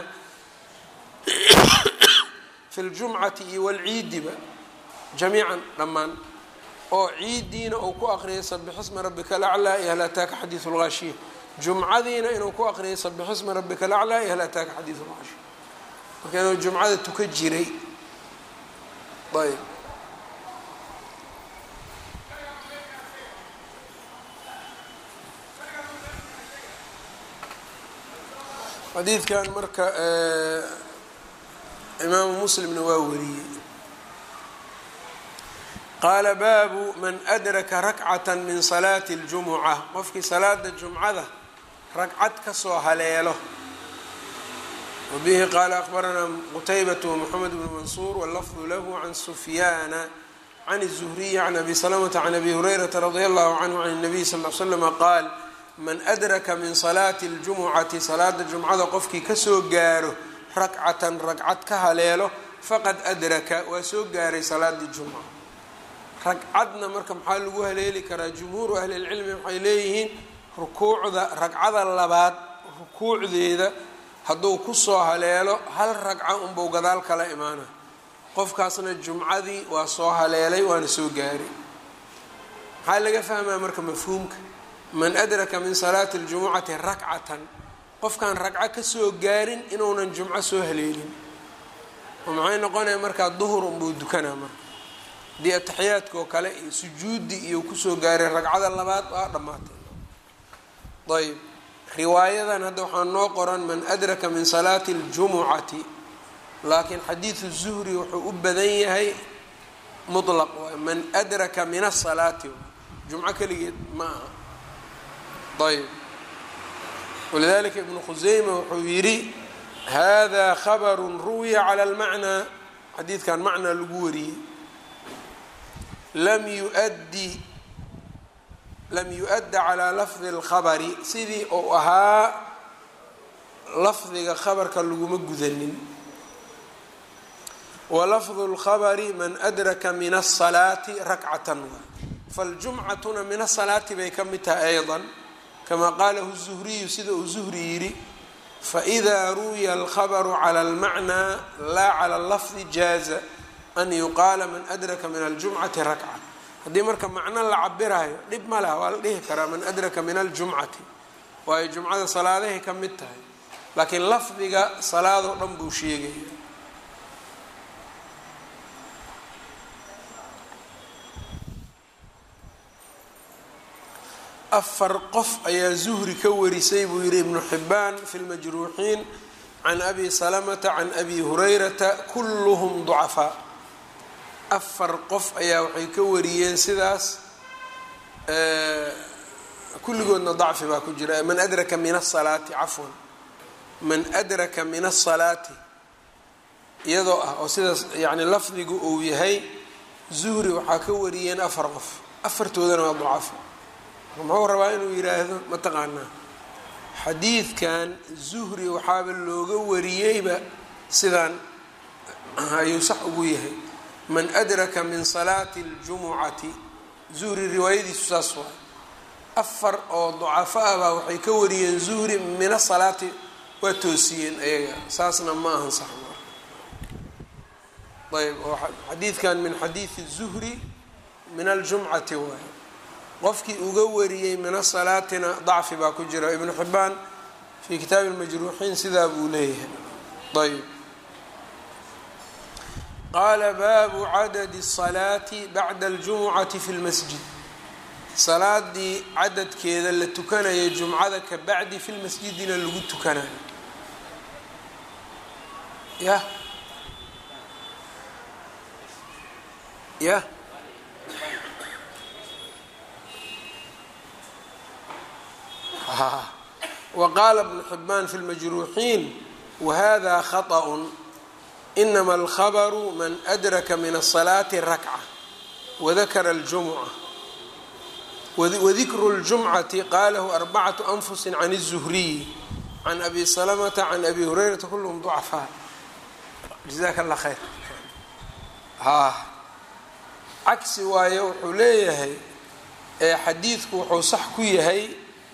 fi ljumcati iyo walciidiba jamiican dhammaan oo ciiddiina uu ku aqriyay sabixisma rabbika alaclaa iyo hal ataaka xadiidu lgaashiya jumcadiina inuu ku aqriyay sabixisma rabbika alaclaa iyo hal ataaka xadiidu lgaashiya marka inuu jumcada tuka jiray ayb xadiidkan marka imaamu muslimna waa wariyey qaala baabu man adraka rakcata min salaati اljumuca qofkii salaada jumcada ragcad kasoo haleelo wabihi qaala akbaranaa qutaybat wmoxamed bnu mansuur wاllafdu lahu can sufyaana can الzuhriyi can abi salamata can abi hurayrata radi allahu canhu can الnabiy sal l slama qaal man adraka min salaati اljumucati salaada jumcada qofkii kasoo gaaro rakcatan ragcad ka haleelo faqad adraka waa soo gaaray salaadii jumca ragcadna marka maxaa lagu haleeli karaa jumhuuru ahli lcilmi waxay leeyihiin rukuucda ragcada labaad rukuucdeeda hadduu kusoo haleelo hal ragca unbuu gadaal kala imaana qofkaasna jumcadii waa soo haleelay waana soo gaaray maxaa laga fahmaa marka mafhuumka man adraka min salaati اljumucati rakcatan qofkaan ragco kasoo gaarin inuunan jumco soo haleelin oo maxay noqonaya markaa duhur unbuu dukanaa marka haddii ataxiyaadka oo kale iyo sujuudi iyo kusoo gaaray ragcada labaad waa dhammaatay ayb riwaayadan hadda waxaa noo qoran man adraka min salaati اljumucati laakiin xadiidu zuhri wuxuu u badan yahay mutlaq waay man adraka min asalaati jumco keligeed ma aha ayb walidalika ibnu khuseyma wuxuu yidhi hada khabaru ruwiya cala lmacnaa xadiidkan macnaa lagu wariyey lam yuaddi lam yu-adda calaa lafdi اlkhabari sidii uu ahaa lafdiga khabarka laguma gudanin walafdu اlkhabari man adraka min asalaati rakcatan faljumcatuna min asalaati bay ka mid tahay ayضa kama qaalahu الzuhriyu sida uu zuhri yidhi faإida ruwiya alkhabru calى اlmacnaa laa calى اlafdi jaaza an yuqaala man adraka min aljumcati rakca haddii marka macno la cabirayo dhib ma laha waa la dhihi karaa man adraka min aljumcati waayo jumcada salaadahay ka mid tahay laakiin lafdiga salaadoo dhan buu sheegaya afar qof ayaa zuhri ka warisay buu yihi ibnu xibaan fi lmajruuxiin can abi salamata can abi hurayrata kulluhum ducafaa afar qof ayaa waxay ka wariyeen sidaas kulligoodna dacfi baa ku jira man adraka min asalaati cafwan man adraka min asalaati iyadoo ah oo sidaas yani lafdigu uu yahay zuhri waxaa ka wariyeen afar qof afartoodana waa ducafa muxuu rabaa inuu yidhaahdo mataqaanaa xadiidkan zuhri waxaaba looga wariyeyba sidaan ayuu sax ugu yahay man adraka min salaati اljumucati zuhri riwaayadiisu saas waay afar oo ducafo ah baa waxay ka wariyeen zuhri mina salaati waa toosiyeen ayaga saasna ma ahan sax ayb oo xadiidkan min xadiidi zuhri min aljumcati waay qofkii uga wariyey min asalaatina dacfi baa ku jira ibnu xibaan fii kitaabi lmajruuxiin sidaa buu leeyahay ayb qaala baabu cadadi الsalaati bacda اljumucati fi lmasjid salaadii cadadkeeda la tukanaya jumcada ka bacdi fi lmasjidina lagu tukanayo yah yah wqaala bnu xibaan fi lmajruuxiin wahada khaطأ inama alkhabru man adraka min الصalaati rakca wadakara اljumca wadikru اljumcati qalahu arbacatu anfusi can الzuhriyi can abi salamata can abi hurayrata kulhm ducafaa jazaak allah khayr cagsi waaye wuxuu leeyahay xadiidku wuxuu sax ku yahay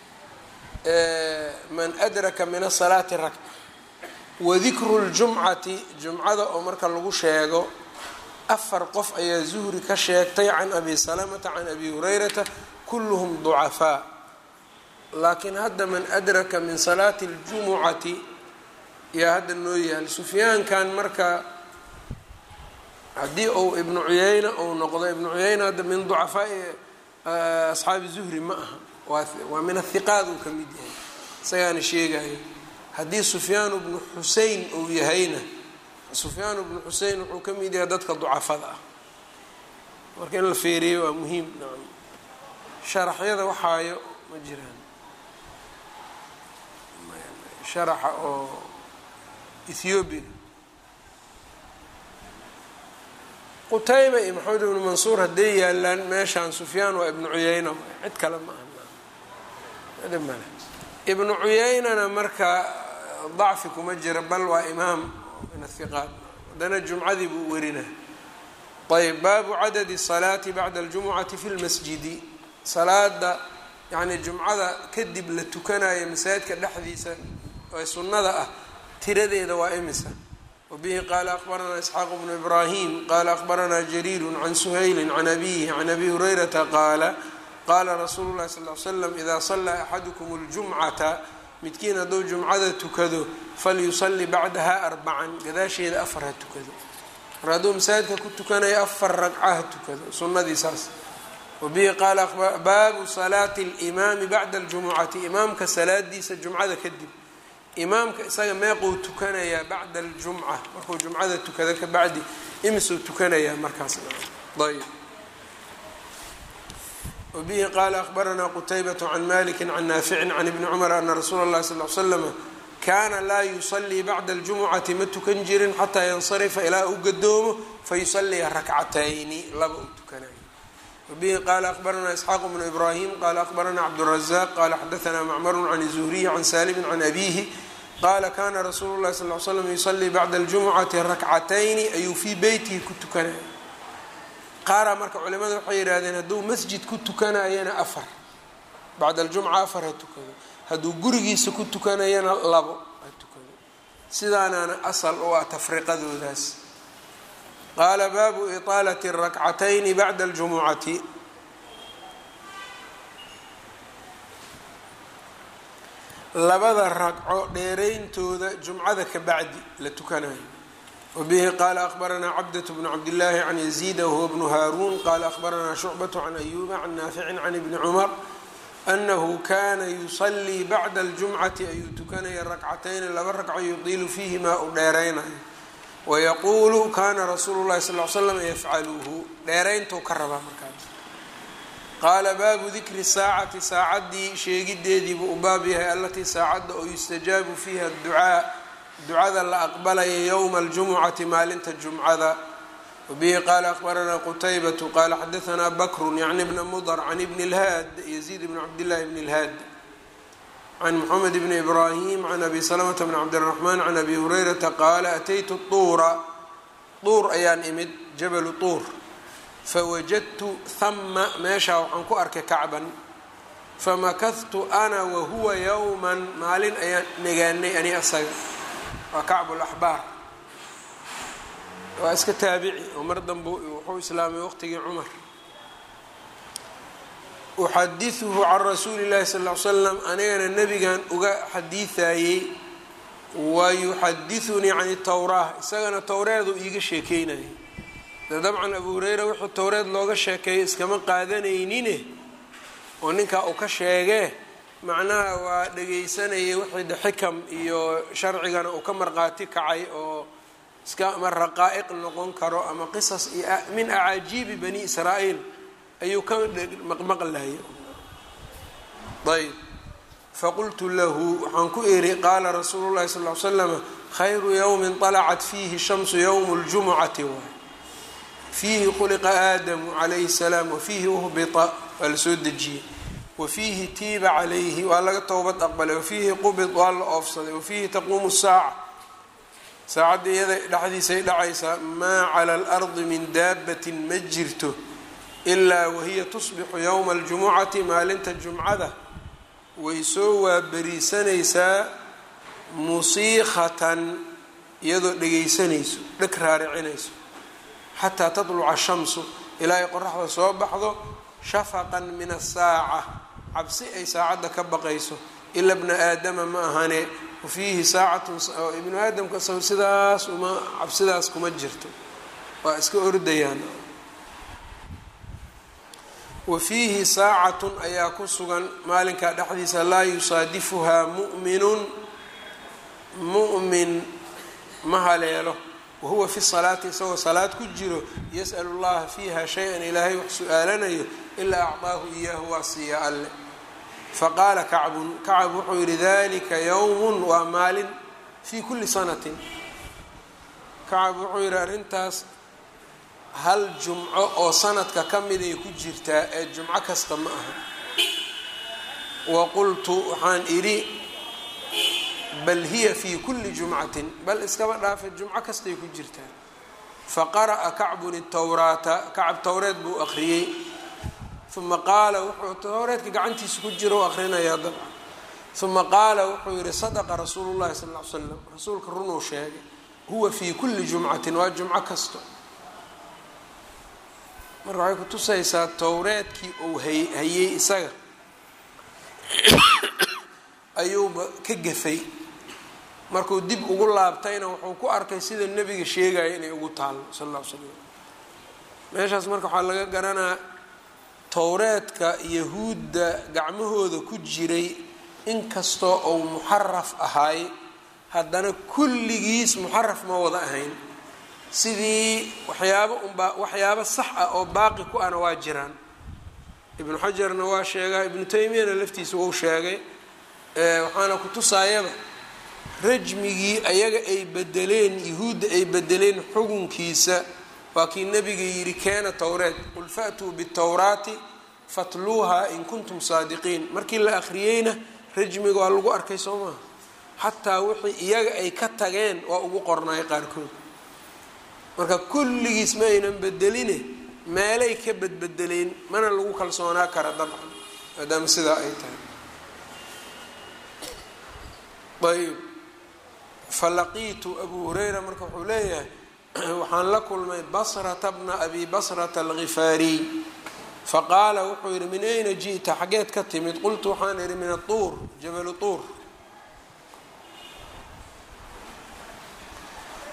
man adraka min asalaati rakca wadikru ljumcati jumcada oo marka lagu sheego afar qof ayaa zuhri ka sheegtay can abi salamata can abi hurayrata kulluhum ducafaa laakiin hadda man adraka min salaati اljumucati yaa hadda noo yaal sufyaankan marka haddii uu ibnu cuyayna uu noqdo ibnu cuyayna hadda min ducafaai asxaabi zuhri ma aha waa min athiqaad uu ka mid yahay isagaana sheegayo haddii sufyaan bnu xusein uu yahayna sufyaan bnu xusein wuxuu ka mid yahay dadka ducafada ah marka in la feeriyo waa muhiim nacam sharaxyada waxaayo ma jiraan sharaxa oo ethoobiya qutayba iyo maxamed ibnu mansuur hadday yaalaan meeshaan sufyaan waa ibnu cuyayna cid kale ma aha male ibnu cuyaynana marka dacfi kuma jira bal waa imaam min athiqaat haddana jumcadii buu werina ayb baabu cadadi salaati bacda aljumucati fi lmasjidi salaada yani jumcada kadib la tukanayo masaajidka dhexdiisa ee sunnada ah tiradeeda waa imisa wabihi qaala akbaranaa isxaaq bnu ibraahim qaala akbaranaa jariiru can suhayli can abihi can abi hurayrata qaala qaala rasuulu llahi sal l slam idaa sallaa axadukum اljumcata midkiin hadduu jumcada tukado falyusalli bacdaha arbacan gadaasheeda afar ha tukado mar hadduu masaajidka ku tukanayo afar ragca ha tukado sunnadii saas wabihi qaala baabu salaati اlimaami bacda aljumucati imaamka salaadiisa jumcada kadib imaamka isaga meequu tukanayaa bacda aljumca markuu jumcada tukado ka bacdi imisuu tukanayaa markaas ayb wbihi qaala akbaranaa qutaybat can maliki can naaficin can ibni cumar ana rasuula اllahi sal l slama kaana laa yusalii bacda aljumucati ma tukan jirin xataa yansarifa ilaa uu gadoomo fayusaliya rakcatayni laba uu tukanayo wabihi qaala akbaranaa isxaaq bnu ibraahim qaala akbaranaa cabdurazaq qaala xadaanaa macmaru can zuhriyi can saalimin can abihi qaala kana rasuulu llahi sal l slam yusalii bacda aljumucati rakcatayni ayuu fii beytihi ku tukanaya qaaraa marka culimada waxay yidhahdeen hadduu masjid ku tukanayana afar bacda aljumca afar ha tukado hadduu gurigiisa ku tukanayana labo ha tukado sidaanaana asal u ah tafriqadoodaas qaala baabu iطaalati rakcatayni bacda aljumucati labada ragco dheerayntooda jumcada ka bacdi la tukanayo wabihi qaala akhbaranaa cabdة bnu cabdillaahi can yaziida wahuwa bnu haaruun qaala akhbaranaa shucbaة can ayuuba can naaficin can ibni cumar anahu kana yusalii bacda aljumcati ayuu tukanaya rakcatayni laba ragco yudiilu fiihimaa u dheeraynayo wayaquulu kana rasuulu llahi sal l slam yafcaluhu dheerayntuu ka rabaa markaas qaala baabu dikri saacati saacaddii sheegideediibuu u baab yahay allatii saacadda oo yustajaabu fiiha ducaa ducada la aqbalaya yowma aljumucati maalinta jumcada wabihi qaala akhbaranaa qutaybatu qaala xadaanaa bakrun yacni bna mudar can ibni lhaad yaziid bni cabdillahi bni lhaad can moxamed bni ibraahim can abi salamata bni cabdiraxmaan can abi hurayrata qaala ataytu tuura tuur ayaan imid jabalu tuur fawajadtu hama meeshaa waxaan ku arkay kacban famakahtu ana wahuwa yowman maalin ayaan negaanay ani asaga waa kacbu laxbaar waa iska taabici oo mar dambe wuxuu islaamay waqtigii cumar uxadiثuhu can rasuuli اllahi sal ly slam anigana nebigan uga xadiiثayey wa yuxadiثunii can towraa isagana towreedu iiga sheekeynayay de dabcan abu hureyra wuxuu towreed looga sheekeeyo iskama qaadanaynin oo ninkaa uu ka sheegee macnaha waa dhegaysanayay wixii de xikam iyo sharcigana uu ka marqaati kacay oo iska ama raqaa'iq noqon karo ama qisas iyo min acaajiibi bani israa'iil ayuu ka maqmaqlaya ayb faqultu lahu waxaan ku iri qaala rasuulu llahi sal l slama khayru yowmin طalacat fiihi shamsu yowmu اljumucati waay fiihi khuliqa aadamu calayhi الsalaam wafiihi uhbita waa la soo dejiyey wafiihi tiiba calayhi waa laga towbad aqbalay wafiihi qubid waa la oofsaday wafiihi taquumu saaca saacadda iyada dhexdiisay dhacaysaa maa cala alardi min daabatin ma jirto ilaa wahiya tusbixu yowma aljumucati maalinta jumcada way soo waaberiisanaysaa musiikhatan iyadoo dhegaysanayso dheg raaricinayso xataa tatluca shamsu ilaa ay qoraxda soo baxdo shafaqan min asaaca cabsi ay saacadda ka baqayso ila bna aadama ma ahane wafiihi saacatun ibnu aadamka sidaas uma cabsidaas kuma jirto waa iska ordayaan wa fiihi saacatun ayaa ku sugan maalinkaa dhexdiisa laa yusaadifuhaa mu'minun mu'min ma haleelo wahuwa fi salaati isagoo salaad ku jiro yas'alu llaha fiiha shay-an ilaahay wax su-aalanayo ilaa acdaahu iyaahu waa siiya alle faqaala kacbun kacab wuxuu yidhi dalika yowmun waa maalin fii kulli sanatin kacab wuxuu yidhi arrintaas hal jumco oo sanadka ka miday ku jirtaa ee jumco kasta ma aha wa qultu waxaan idhi bal hiya fii kulli jumcatin bal iskaba dhaafe jumco kastay ku jirtaa faqara'a kacbun itowraata kacab towreed buu akhriyey uma qaala wuxuu towreedka gacantiisa ku jira u akhrinayaa dabcan uma qaala wuxuu yihi sadaqa rasuulu llahi sal ll ly slam rasuulka runuu sheegay huwa fii kulli jumcatin waa jumco kasto marka waxay kutusaysaa towreedkii uu hayey isaga ayuuba ka gafay markuu dib ugu laabtayna wuxuu ku arkay sida nebiga sheegaya inay ugu taallo sal alla ly slam meeshaas marka waxaa laga garanaa towreedka yahuudda gacmahooda ku jiray inkastoo uu muxaraf ahaay haddana kulligiis muxaraf ma wada ahayn sidii waxyaabo unbaa waxyaabo sax ah oo baaqi ku ana waa jiraan ibnu xajarna waa sheegaa ibnu taymiyana laftiisa wou sheegay waxaana ku tusaayaba rajmigii ayaga ay bedeleen yahuudda ay bedeleen xugunkiisa waa kii nabiga yidhi keena towreed qul fa'tuu bitowraati fatluuhaa in kuntum saadiqiin markii la akhriyeyna rajmiga waa lagu arkay soo maha xataa wixii iyaga ay ka tageen waa ugu qornaay qaarkood marka kulligiis ma aynan bedeline meelay ka bedbedeleen mana lagu kalsoonaa kara dabcan maadaama sidaa ay tahay ayb falaqiitu abu hurayra marka wuxuu leeyahay waxaan la kulmay basrata bna abi basrata algifaariy faqaala wuxuu yidhi min ayna ji'ta xaggeed ka timid qultu waxaan idhi min atuur jabalu tuur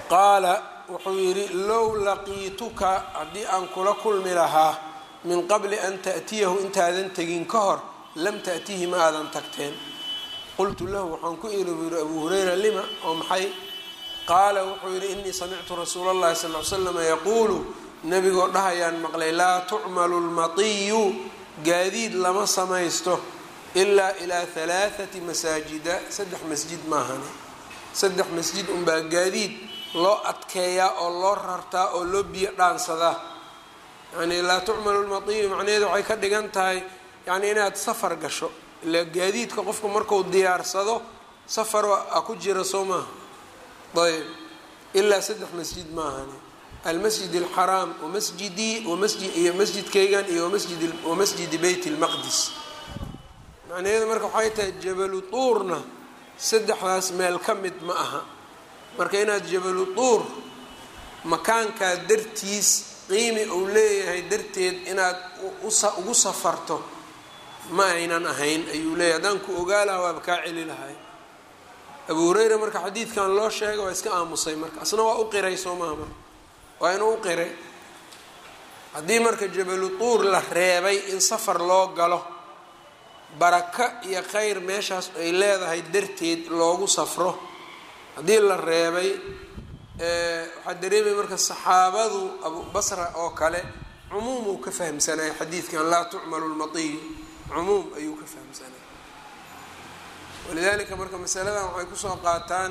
qaala wuxuu yidhi low laqiituka haddii aan kula kulmi lahaa min qabli an ta'tiyahu intaadan tegin ka hor lam ta'tihi ma aadan tagteen qultu lahu waxaan ku iri buu yihi abuu hurayra lima oo maxay qaala wuxuu yidhi inii samictu rasuula اllahi sal l slama yaquulu nebigoo dhahayaan maqlay laa tucmalu lmatiyu gaadiid lama samaysto ilaa ilaa halaathati masaajida saddex masjid maahane saddex masjid unbaa gaadiid loo adkeeyaa oo loo rartaa oo loo biyo dhaansadaa yani laa tucmalu lmatiyu macnaheedu waxay ka dhigan tahay yani inaad safar gasho ilaa gaadiidka qofku marku diyaarsado safar a ku jira soo maaha ayb ilaa saddex masjid maahane almasjid alxaraam wamasjidii wamasji iyo masjidkaygan iyo masjid wamasjidi beyt lmaqdis macnaheedu marka waxay tahay jabalu tuurna saddexdaas meel ka mid ma aha marka inaad jabalu tuur makaankaa dartiis qiimi uu leeyahay darteed inaad ugu safarto ma aynan ahayn ayuu leeyahy haddaan ku ogaa laha waaba kaa celi lahay abu hureyra marka xadiidkan loo sheegay waa iska aamusay marka asna waa u qiray soo maha marka waa inuu u qiray haddii marka jabalu tuur la reebay in safar loo galo baraka iyo khayr meeshaas ay leedahay darteed loogu safro haddii la reebay waxaa dareemaya marka saxaabadu abu basra oo kale cumuum uu ka fahamsanaya xadiidkan laa tucmalu lmatiyu cumuum ayuu ka fahamsanaya walidaalika marka masaladan waxay kusoo qaataan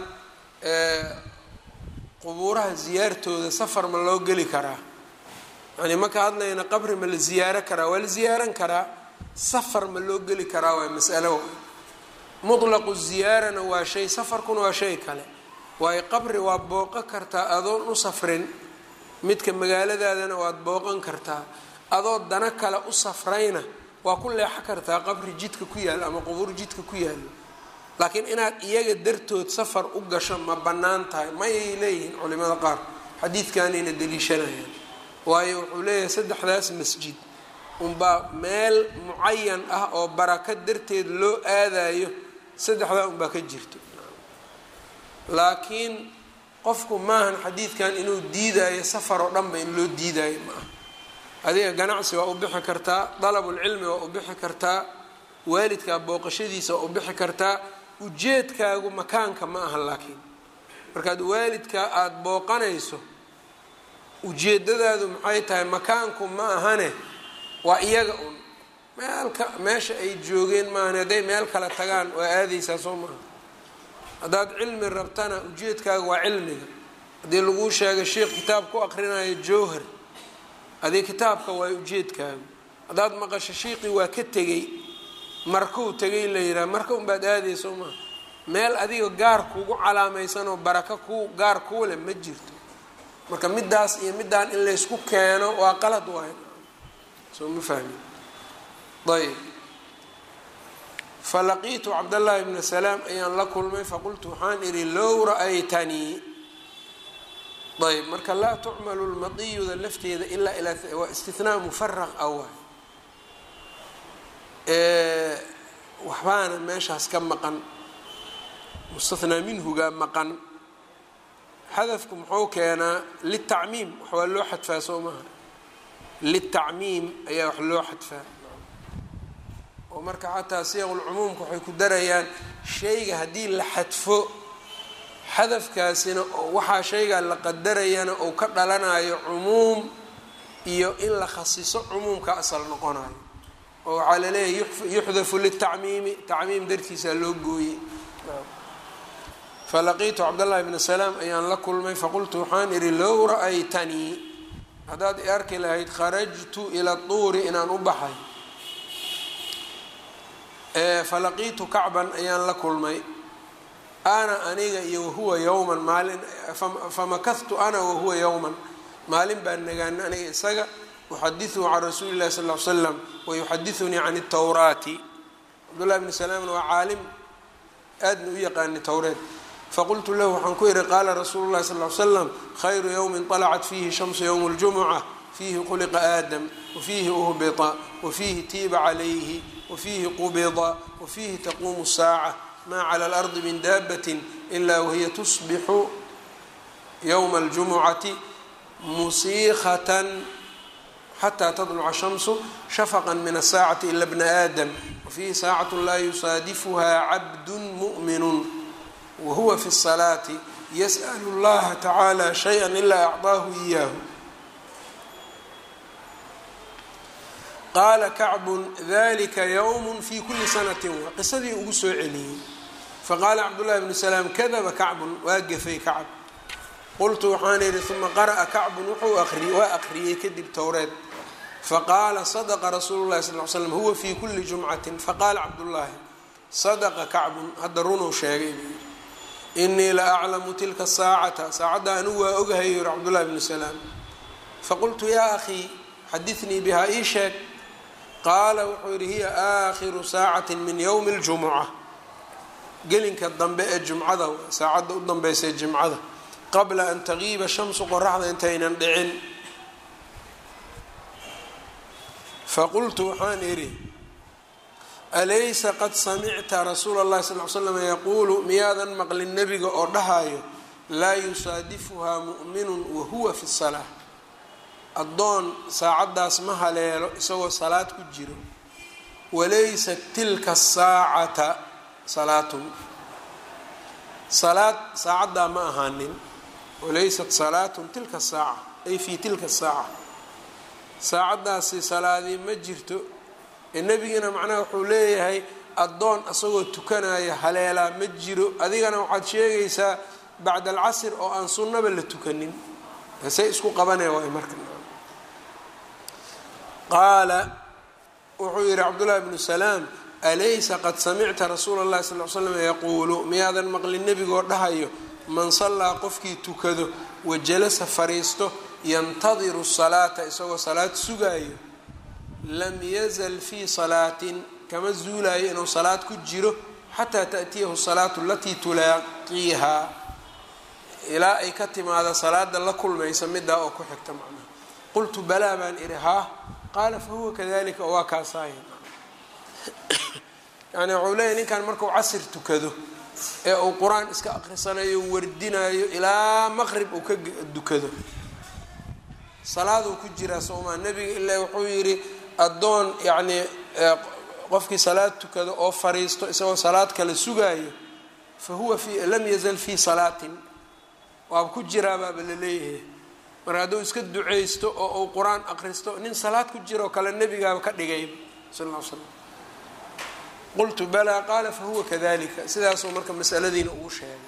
qubuuraha ziyaartooda safar ma loo geli karaa yani ma ka hadlayna qabri ma la ziyaaro karaa waa la ziyaaran karaa safar ma loo geli karaa waa masalo mutlaqu ziyaarana waa shay safarkuna waa shay kale waayo qabri waa booqan kartaa adoon u safrin midka magaaladaadana waad booqan kartaa adoo dana kale u safrayna waa ku leexo kartaa qabri jidka ku yaalo ama qubuur jidka ku yaalo laakiin inaad iyaga dartood safar u gasho ma bannaan tahay mayay leeyihiin culimada qaar xadiidkanayna daliishanayaan waayo wuxuu leeyahay saddexdaas masjid unbaa meel mucayan ah oo baraka darteed loo aadayo saddexdaa unbaa ka jirto laakiin qofku maahan xadiidkan inuu diidaayo safar oo dhanba in loo diidaayo ma aha adiga ganacsi waa u bixi kartaa dalabulcilmi waa u bixi kartaa waalidkaa booqashadiisa waa u bixi kartaa ujeedkaagu makaanka ma aha laakiin markaad waalidkaa aada booqanayso ujeedadaadu maxay tahay makaanku ma ahane waa iyaga un meelka meesha ay joogeen maahan hadday meel kale tagaan waa aadaysaa soo maaha haddaad cilmi rabtana ujeedkaaga waa cilmiga haddii laguu sheegay sheikh kitaab ku aqrinayo jowhar adii kitaabka waa ujeedkaagu haddaad maqasho shiiqii waa ka tegey markuu tegay la yidhaha marka unbaad aadaya soo maaha meel adiga gaar kuugu calaamaysanoo baraka ku gaar kuu leh ma jirto marka middaas iyo middaan in laysku keeno waa qalad waay soo ma fahmi ayb falaqiitu cabdallaahi bna salaam ayaan la kulmay faqultu waxaan idhi low ra-aytanii ayb marka laa tucmalu lmatiyuda lafteeda ilaa ilaa waa istinaa mufaraq ah waay waxbaana meeshaas ka maqan mustathnaa minhugaa maqan xadafku muxuu keenaa litacmiim wax waa loo xadfaa soo maaha litacmiim ayaa wax loo xadfaa oo marka xataa siyaqulcumuumka waxay ku darayaan shayga haddii la xadfo xadafkaasina waxaa shaygaa la qadarayana uu ka dhalanayo cumuum iyo in la khasiso cumuumka asal noqonayo oo waxaa laleeyahay yuxdafu litacmiimi tacmiim dartiisaa loo gooyey falaqiitu cabdاllahi bna salaam ayaan la kulmay faqultu waxaan idhi low ra-aytanii haddaad i arki lahayd kharajtu ila tuuri inaan u baxay falaqiitu kacban ayaan la kulmay ana aniga iyo wahuwa yowman maalin famakahtu ana wahuwa yowman maalin baan nagaan aniga isaga uxadiثhu can rasuuli اlahi sal ly slam wayuxadiثunii can الtawraati cabdullahi bni salaamna waa caalim aadna u yaqaani towreed faqultu lahu waxaan ku yihi qaala rasuulu llahi sal l slam khayru ywmin طalacat fiihi shamsu ywm اljumuca fiihi khuliqa aadam wafiihi uhbita wafiihi tiiba calayhi wafiihi qubida wafiihi taquumu الsaaca ma clى اlardi min daabat ila wahiya tusbixu yowma aljumucati musiikhatan xataa tadluca shamsu shafaqan min asaacati ila bna aadam wafiihi saacatu laa yusaadifuhaa cabdu mu'minu wahuwa fi الsalaati yas'l اllaha tacaala shayئa ilaa acطaahu iyaahu qaala kacbun dalika ywm fi kuli sanati waa qisadii ugu soo celiyey faqaala cabdullahi bnu salaam kadaba kacbun waa gefay kacb qultu waxaan idhi uma qara'a kacbun wuxuu aqriyey waa aqriyey kadib towreed faqaala sadaqa rasuulu llahi sal l slam huwa fi kuli jumcatin faqaala cabdullaahi sadaqa kacbun hadda runuu sheegay buu yidhi inii la aclamu tilka saacata saacadda anigu waa ogahay yuri cabdullahi bnu salaam faqultu yaa akhii xadinii bihaa ii sheeg qaala wuxuu yidhi hiya aakhiru saacati min ywmi اljumuca gelinka dambe ee jumcada saacadda u danbeysa jimcada qabla an tagiiba shamsu qoraxda intaynan dhicin faqultu waxaan idhi alaysa qad samicta rasuula اllahi sal l slam yaquulu miyaadan maqlin nebiga oo dhahayo laa yusaadifuhaa mu'minu wahuwa fi salaa addoon saacaddaas ma haleelo isagoo salaad ku jiro walaysat tilka saacata salaatun salaad saacaddaa ma ahaanin walaysat salaatun tilka saaca ay fii tilka saaca saacaddaasi salaadii ma jirto ee nebigina macnaha wuxuu leeyahay addoon isagoo tukanaya haleelaa ma jiro adigana waxaad sheegaysaa bacda alcasr oo aan sunnaba la tukanin say isku qabanaya waay marka qaala wuxuu yihi cabdullahi bnu salaam alaysa qad samicta rasuula اllahi sal l slam yaquulu miyaadan maqlin nebigoo dhahayo man sallaa qofkii tukado wajalasa fariisto yantadiru salaata isagoo salaad sugaayo lam yazal fii salaatin kama zuulayo inuu salaad ku jiro xataa taأtiyahu salaatu alatii tulaaqiihaa ilaa ay ka timaado salaada la kulmaysa midaa oo ku xigta macnaha qultu balaa baan idhi haa qaala fahuwa kadalika oo waa kaasaaya yani wuxuu leeyahy ninkan markuu casir tukado ee uu qur-aan iska aqrisanayo wardinayo ilaa maqrib uu ka dukado salaaduu ku jiraa soomaa nebiga ilaa wuxuu yidhi addoon yacnii qofkii salaad tukado oo fariisto isagoo salaad kale sugaayo fa huwa fi lam yazal fii salaatin waaba ku jiraabaaba la leeyahay marka hadduu iska duceysto oo uu qur-aan aqristo nin salaad ku jiroo kale nebigaaba ka dhigay sal l slam qultu balaa qaala fahuwa kadalika sidaasuu marka masaladiina ugu sheegay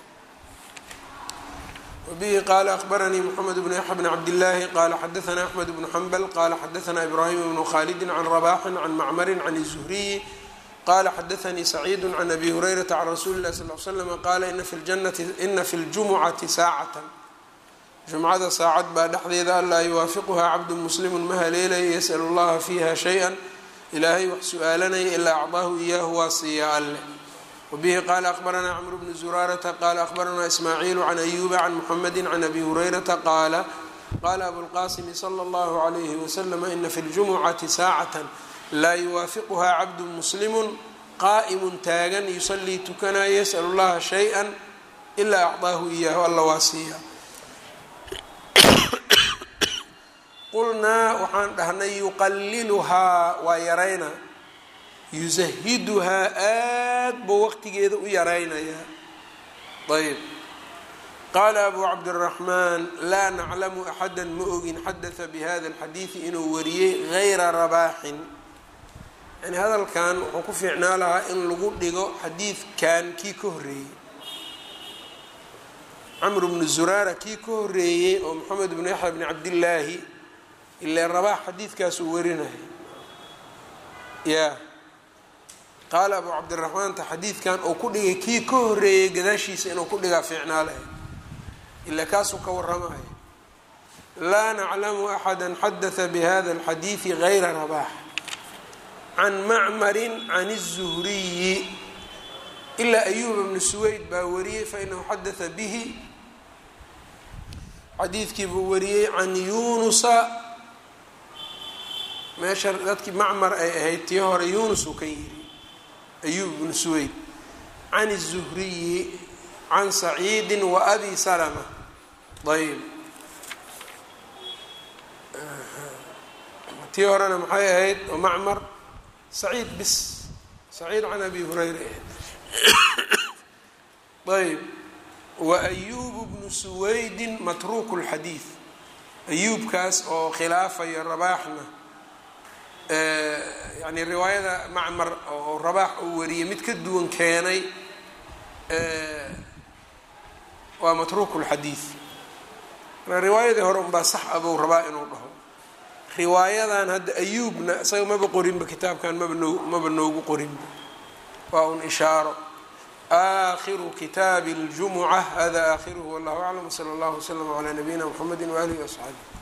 wabihi qaala akbaranii mxamed bnu yaxya bn cabdillaahi qaala xadaana axmed bnu xambal qaala xadaana ibraahim bnu khalidin can rabaxin can macmarin can الzuhriyi qala xadaanii saciidu can abi hurayrata can rasuuli اlahi sal l slm qaala ina fi ljumucati saacata jumcada saacad baa dhexdeeda anlaa yuwaafiquhaa cabdu muslimu ma haleelaya yas'l اllaha fiiha shayئa ilaahay wax su-aalanaya ilaa acdaahu iyaahu waa siiya alle wabihi qaala akbaranaa cmru bnu zuraarata qaala akbaranaa ismaaciilu can ayuuba can muxamedi can abi hurayrata qaala qaala abulqaasimi sala اllahu عalayhi waslm ina fi ljumucati saacata laa yuwaafiquhaa cabdu muslimu qaa'imu taagan yusalii tukanaya yas'l اllaha shayئa ilaa acdaahu iyaahu alla waa siiya qulnaa waxaan dhahnay yuqaliluhaa waa yaraynaa yusahiduhaa aad buu waqtigeeda u yaraynayaa ayb qaala abu cabdiraxmaan laa naclamu axada ma ogin xadata bihada alxadiidi inuu wariyey gayra rabaaxin yani hadalkan wuxuu ku fiicnaa lahaa in lagu dhigo xadiidkan kii ka horreeyey camru bnu zuraara kii ka horreeyey oo moxamed bnu yaxya bni cabdillaahi ilaa rabaax xadiidkaasuu warinaya ya qaala abu cabdiraxmaanta xadiidkan uu ku dhigay kii ka horreeyey gadaashiisa inuu ku dhigaa fiicnaa lahay ilaa kaasuu ka waramaya laa naclamu axada xadata bihada alxadiidi gayra rabaax can macmarin can الzuhriyi ilaa ayuba bnu suweyd baa wariyey fainahu xadata bihi xadiidkii buu wariyey can yunusa meesha dadkii macmar ay ahayd tii hore yunus uu ka yiri ayub bnu suweyd can الzuhriyi can saciidi wa abi salma ayb tii horena maxay ahayd oo macmar saciid bis saciid can abi hurayra ahayd ayb wa ayubu bnu suwaydin matruuku lxadiid ayuubkaas oo khilaafaya rabaaxna yani riwaayada macmar oo rabaax uu wariyey mid ka duwan keenay waa matruuku lxadiid riwaayadii hore unbaa sax abuu rabaa inuu dhaho riwaayadan hadda ayuubna isaga maba qorinba kitaabkan maba noo maba noogu qorinba waa un ishaaro aakhiru kitaabi اljumuca hada aakhiruhu wallahu aclam wsala allahu wslama calaa nabiyina mxamedi waalihi waasxaabi